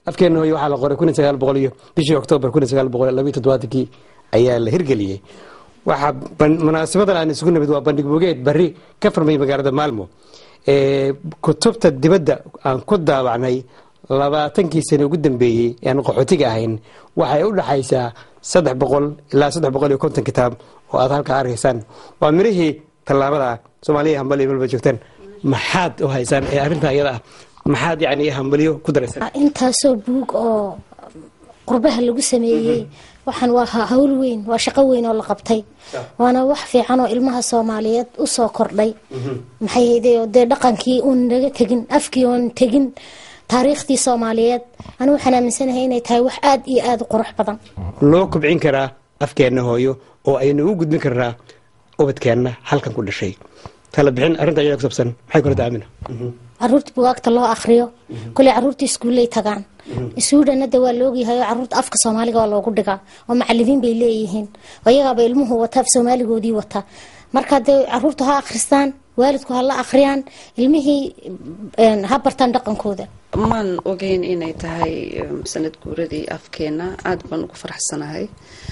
afkeena hooyo waxaa la qoray kun iyo sagaal boqol iyo bishii oktoobar kun iyo sagaal boqol labiyo toddobaatankii ayaa la hirgeliyey waxaa munaasabadan aan isugu nimid waa bandhig bogeed bari ka furmay magaalada maalmo kutubta dibadda aan ku daabacnay labaatankii sane ugu dambeeyey aan qaxootiga ahayn waxay u dhaxaysaa saddex boqol ilaa saddex boqol iyo konton kitaab oo aad halkaa arkaysaan waa mirihii tallaabada soomaaliya hambaliyo malba joogtaan maxaad u haysaan ee arrintaa iyada ah maxaad yani hambaliyo ku daraysaan intaasoo buug oo qurbaha lagu sameeyey waxaan waa hawl weyn waa shaqo weyn oo la qabtay waana wax fiican oo ilmaha soomaaliyeed usoo kordhay maxay hayde dee dhaqankii uun naga tegin afkii oon tegin taariikhtii soomaaliyeed anigu waxaan aaminsanahay inay tahay wax aada iyo aada u qurux badan loo kobcin karaa afkeenna hooyo oo aynu u gudbin karnaa ubadkeenna halkan ku dhashay tala bixin arrinta iyada ku sabsan maxay kula taamina caruurta bugaagta loo akriyo kuley caruurta iskuulley tagaan isuudhanada waa laogyahay oo caruurta afka soomaaliga waa loogu dhigaa oo macalimiin bay leeyihiin oo iyagaaba ilmuhu wata af soomaaligoodii wata marka dee caruurta ha akhristaan waalidku ha la akhriyaan ilmihii ha bartaan dhaqankooda maan ogeyn inay tahay sanad guuradii afkeena aada baan ugu faraxsanahay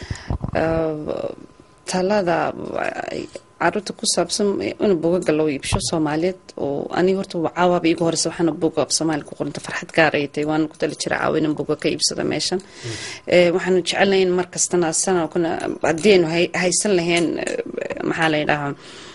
talada caruurta ku saabsan in bugaga loo iibsho soomaaliyeed oo aniga horta caawaaba iigu horeysa waxaana buga af soomaali ku qoranta farxad gaar ay tahay waana ku tali jira caawa inan buga ka iibsado meeshan waxaanu jecelnahay in mar kastana sana kuna haddii aynu haysan lahayn maxaa la yidhahaa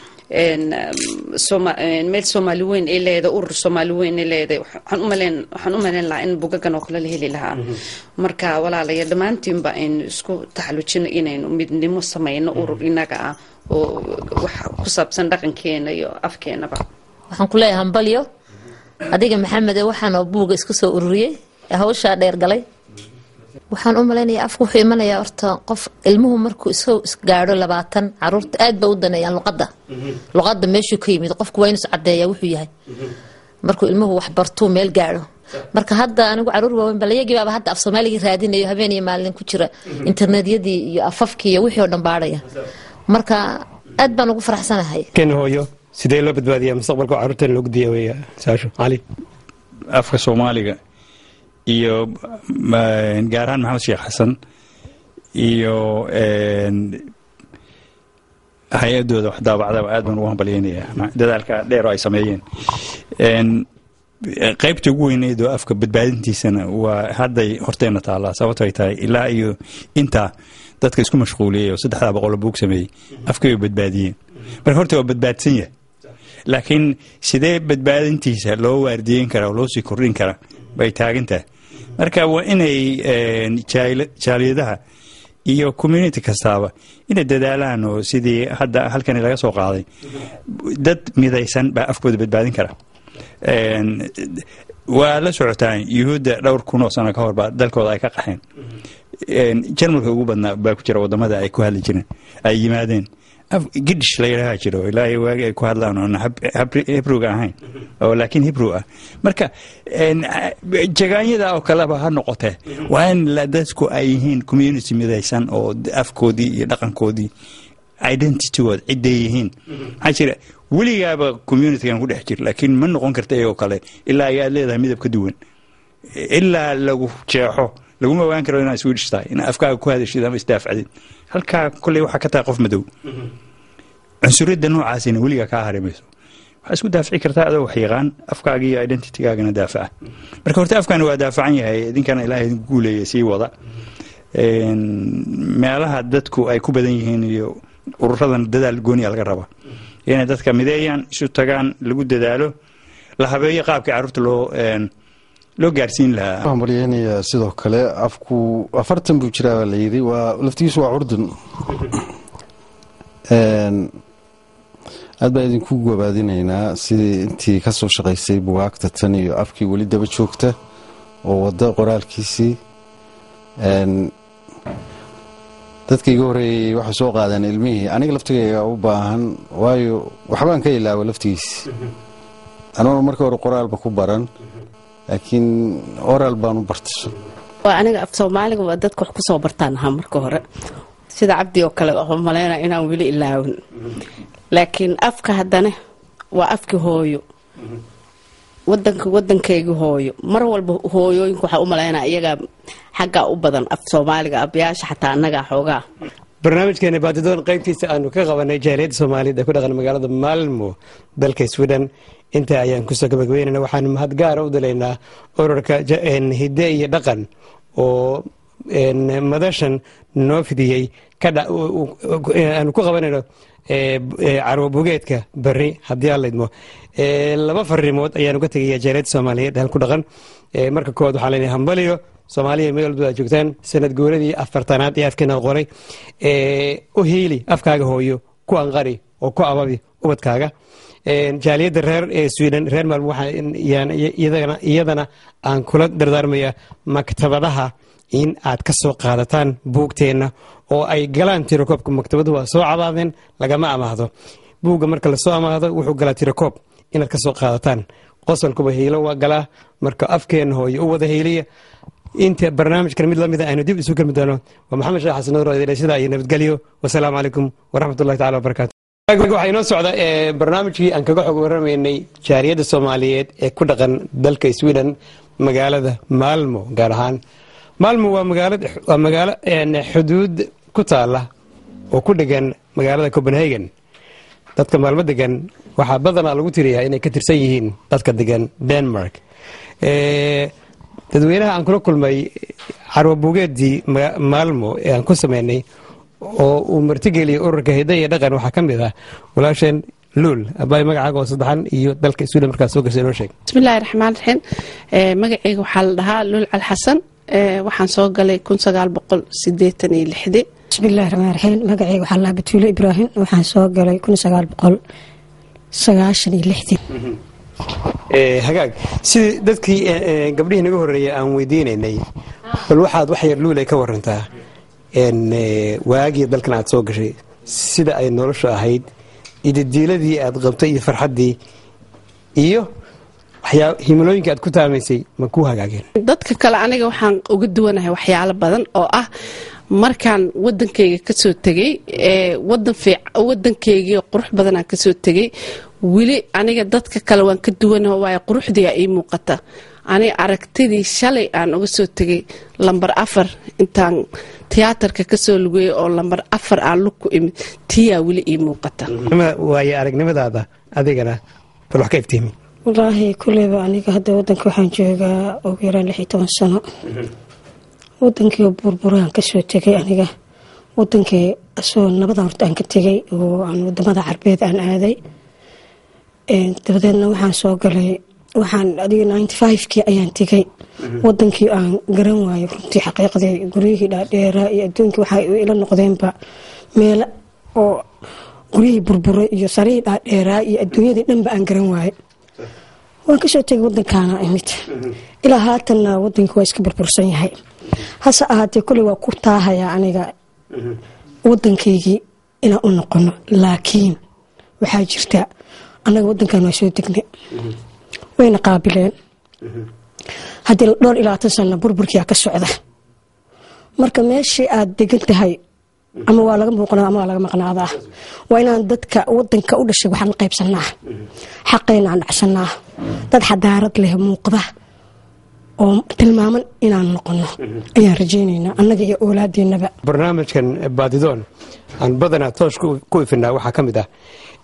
meel soomaali weyn ay leedahay urur soomaali weyn ay leedahay waxaan u maleyn lahaa in bugagan oo kale la heli lahaa marka walaalaya dhammaantiinba aynu isku taxallujino inaynu midnimo samayno urur inaga ah oo wax ku saabsan dhaqankeena iyo afkeenaba waxaan ku leeyahay hambalyo adiga maxamede waxaanoo buuga isku soo ururiyey ee hawshaa dheer galay waxaan u malaynayaa afku wuxuu imanayaa horta qof ilmuhu markuu isoo gaadho labaatan caruurta aad ba u daneeyaan luqadda luqadda meeshuu ka yimid qofku waa inuu iscadeeyaa wuxuu yahay markuu ilmuhu wax bartuu meel gaadho marka hadda anigu caruur waaweyn balayagii baaba hadda af soomaaligii raadinayo habeen iyo maalin ku jira internetyadii iyo afafkii iyo wixii oo dhan baadhaya marka aad baan ugu faraxsanahay ken hooyo sidee loo badbaadiyaa mustaqbalka caruurteena loo guddiya wey saasho cali afka soomaaliga iyo gaar ahaan maxamed sheekh xasan iyo hay-adooda wax daabacdaba aad baan ugu hambalyeynayaa dadaalka dheer oo ay sameeyeen qaybta ugu weyneyd oo afka badbaadintiisana waa hadday horteena taallaa sababto ay tahay ilaa iyo intaa dadka isku mashquuliyey oo saddexdaa boqol buug sameeyey afkay way badbaadiyeen marka horta waa badbaadsan yahay laakiin sidee badbaadintiisa loo waardiyeyn karaa oo loo sii kordhin karaa bay taagan tahay marka waa inay jaaliyadaha iyo community kastaaba inay dadaalaan oo sidii hadda halkani laga soo qaaday dad midaysan baa afkooda badbaadin kara waa la socotaan yuhuudda dhowr kun oo sano ka hor baa dalkooda ay ka qaxeen jarmalka ugu badnaa baa ku jira wadamada ay ku hadli jireen ay yimaadeen gidhish la yidhaaha jiro ilaahay waagi ay ku hadlaan oon hebruga ahayn oo laakiin hebrew ah marka jagaanyada oo kaleba ha noqotee waa in dadku ay yihiin community midaysan oo afkoodii iyo dhaqankoodii identitygood ciday yihiin maxaa jira weligaaba communitygan ku dhex jir laakiin ma noqon karta iyagoo kale ilaa ayaad leedahay midab ka duwan ilaa lagu jeexo laguma ogaan karo inaad swedish tahay inaad afkaaga ku hadashid ama isdaafcdid halkaa kolley waxaa ka tahay qof madow cunsuriyadda noocaasina weligaa kaa harimayso waxaa isku daafici kartaa adoo wax yaqaan afkaaga iyo identitygaagana daafaca marka horta afkaani waa daafacan yahay idinkana ilaahay idinku guuleeya sii wada meelaha dadku ay ku badan yihiin iyo ururadan dadaal gooniya laga raba inay dadka mideeyaan isu tagaan lagu dadaalo la habeeyo qaabkii carruurta loo loo gaarsiin lahaa waxaan maryeynayaa sidoo kale afku afartan buu jiraa baa layidhi waa laftigiisu waa curdun aad baan idinku gabaadinaynaa sidii intii ka soo shaqaysay bugaagta tan iyo afkii weli daba joogta oo wadda qoraalkiisii dadka iga horreeyey waxay soo qaadeen ilmihii aniga laftigayga u baahan waayo waxbaan ka ilaawa laftigiisi anuuna marka hore qoraalba ku baran laakiin oral baan u bartay aniga af soomaaliga waa dadka wax ku soo bartaan ahaa marka hore sida cabdi oo kale waxaan maleyna inaan weli ilaawin laakiin afka haddana waa afki hooyo wadanka wadankayga hooyo mar walba hooyooyinka waxaa u malaynaa iyagaa xaggaa u badan af soomaaliga abayaasha xataa annagaa xoogaa barnaamijkeena baadidoon qaybtiisa aanu ka qabanay jaaliyadda soomaaliyeed ee ku dhaqan magaalada maalmo dalka sweden intaa ayaan kusoo gabagabeynana waxaanu mahad gaara u dalaynaa ururka hidde iyo dhaqan oo madashan noo fidiyey aanu ku qabanayno carwo bugeedka beri haddii aan laydmo laba farimood ayaanu ka tegaya jaaliyadda soomaaliyeed hal ku dhaqan marka koowaad waxaa leenahay hambaliyo soomaaliya meel walba aad joogtaan sanad gooladii afartanaad ee afkeena qoray u hiili afkaaga hooyo ku anqari oo ku ababi ubadkaaga jaaliyadda reer ee sweden reer maalmo waxaa iyadana aan kula dardaarmaya maktabadaha in aad ka soo qaadataan buugteenna oo ay galaan tirakoob maktabadu waa soo cabaadeen lagama amaahdo buugga marka lasoo amaahdo wuxuu galaa tirakoob inaad ka soo qaadataan qosolkuba hiilo waa galaa marka afkeenna hooyo u wada hiiliya inta barnaamijkan mid lamida aynu dib isu kelmi doono waa maxamed sheekh xasan nuur sidaa iyo nabadgelyo wasalaamu calaykum waraxmatullahi tacala wabarakatu waxaa inoo socda barnaamijkii aan kaga xog waramaynay jaariyadda soomaaliyeed ee ku dhaqan dalka sweden magaalada maalmo gaar ahaan maalmo waa waa magaalo xuduud ku taala oo ku dhegan magaalada copenhagen dadka maalmo degan waxaa badanaa lagu tiriyaa inay ka tirsan yihiin dadka degan denmark dadweynaha aan kula kulmay carwo bugeedii maalmo ee aan ku sameynay oo uu martigeliyay ururka hidda iyo dhaqan waxaa ka mid ah walaasheen luul abaay magacaaga oo saddexan iyo dalka sweden markaad soo gashay noo sheeg bismillahi raxmaan raxiim magacayga waxaa la dhahaa luul calxasan waxaan soo galay kun sagaal boqol sideetan iyo lixdii bismillahi raxmaan raxiim magacayga waxaa la dhahaa batuulo ibraahim waxaan soo galay kun sagaal boqol sagaashan iyo lixdii hagaag sidii dadkii gabdhihii naga horreeyay aan weydiinaynay bal waxaad wax yar luulay ka warantaa waagii dalkan aad soo gashay sida ay noloshu ahayd idadiiladii aad qabtay iyo farxaddii iyo himilooyinka aad ku taamaysay ma ku hagaageen dadka kale aniga waxaan uga duwanahay waxyaalo badan oo ah markaan wadankayga kasoo tegay wadankaygii qurux badanaan kasoo tegay weli aniga dadka kale waan ka duwanaho waayo quruxdiia ii muuqata aniga aragtidii shalay aan uga soo tegay lambar afar intaan tiyaatarka kasoo lugeeyay oo lambar afar aan lug ku imid tiyaa weli ii muuqata waayo aragnimadaada adigana bal wax ka iftiimi wallaahi kuleyba aniga hadda wadanka waxaan joogaa ugu yaraan lix iyo toban sano wadankii burburaan kasoo tegay aniga wadankii asoo nabadan horta aan ka tegay oo aan wadamada carbeed aan aaday dabadeedna waxaan soo galay waxaan adiga ninety fivekii ayaan tegay wadankii aan garan waayo runtii xaqiiqdii guryihii dhaadheeraa iyo adduunkii waxay ila noqdeenba meelo oo guryihii burburay iyo sarihii dhaadheeraa iyo adduunyadii dhanba aan garan waayo waan kasoo tegay wadankaana imid ilaa haatanna wadankii waa iska burbursan yahay hase ahaatee kuley waa ku taahayaa aniga wadankaygii inaan u noqono laakiin waxaa jirta annaga wadankan waa soo degnay wayna qaabileen haddii dhowr iyo labaatan sana burburkiia ka socda marka meeshii aad degan tahay ama waa laga muuqnaa ama waa laga maqnaadaa waa inaan dadka wadanka u dhashay waxaan qaybsanaa xaqayna aan dhacsanaa dad xadaarad leh muuqda oo tilmaaman inaan noqono ayaan rajaynaynaa annaga iyo oolaadeenaba barnaamijkan baadidoon aan badanaa toosh ku ifinaa waxaa ka mid ah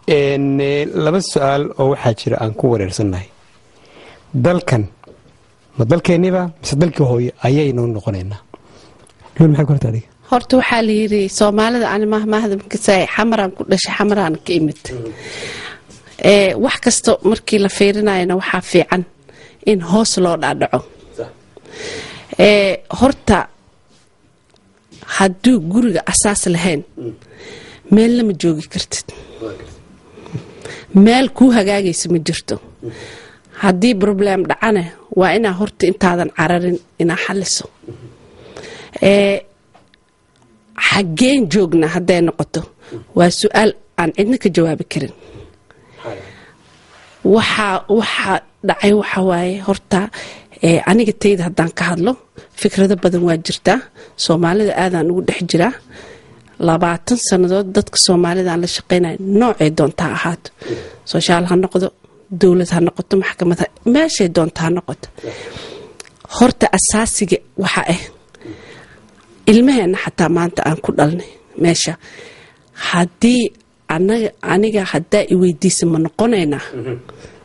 laba su-aal oo waxaa jira aan ku wareersannahay dalkan ma dalkeenniba mise dalkii hooyo ayaynu noqonaynaa luul maxay ku horta adiga horta waxaa la yiri soomaalida ani mahmahadamkasa xamaraan ku dhashay xamaraan ka imid wax kasta markii la fiirinayana waxaa fiican in hoos loo dhaadhaco horta hadduu guriga asaas lahayn meelna ma joogi kartid meel kuu hagaagaysa ma jirto haddii broblem dhacane waa inaa horta intaadan cararin inaa xaliso xaggeen joogna hadday noqoto waa su-aal aan cidna ka jawaabi karin waxaa waxaa dhacay waxa waaye horta aniga tayda haddaan ka hadlo fikrado badan waa jirtaa soomaalida aadaan ugu dhex jiraa labaatan sannadood dadka soomaalida aan la shaqeynaya noocay doontaa ahaato soshaal ha noqdo dowlad ha noqoto maxkamad ha- meeshay doonto ha noqoto horta asaasiga waxa ah ilmaheena xataa maanta aan ku dhalnay meesha haddii anaga aniga haddaa i weydiisa ma noqonaynaa